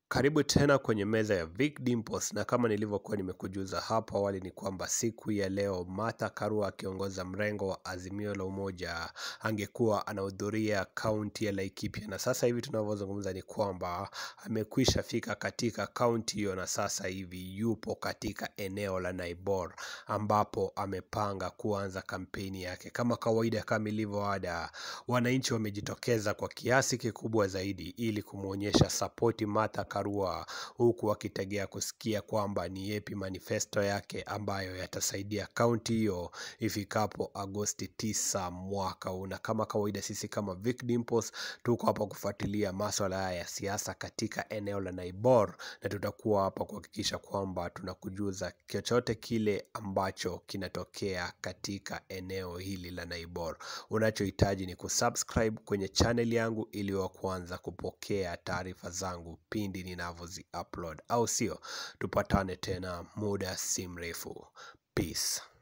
Karibu tena kwenye meza ya Vic Dimples na kama nilivyokuwa nimekujuza hapo awali ni kwamba siku ya leo Martha Karua akiongoza mrengo wa Azimio la Umoja angekuwa anahudhuria kaunti ya Laikipia, na sasa hivi tunavyozungumza ni kwamba amekwisha fika katika kaunti hiyo, na sasa hivi yupo katika eneo la Naibor ambapo amepanga kuanza kampeni yake. Kama kawaida, kama ilivyo ada, wananchi wamejitokeza kwa kiasi kikubwa zaidi ili kumwonyesha sapoti Martha Karua, huku wakitegea kusikia kwamba ni yepi manifesto yake ambayo yatasaidia kaunti hiyo ifikapo Agosti 9 mwaka huu. Na kama kawaida, sisi kama Vic Dimples tuko hapa kufuatilia maswala haya ya siasa katika eneo la Naibor, na tutakuwa hapa kuhakikisha kwamba tunakujuza chochote kile ambacho kinatokea katika eneo hili la Naibor. Unachohitaji ni kusubscribe kwenye channel yangu ili wa kwanza kupokea taarifa zangu pindi ninavyozi upload, au sio? Tupatane tena muda si mrefu. Peace.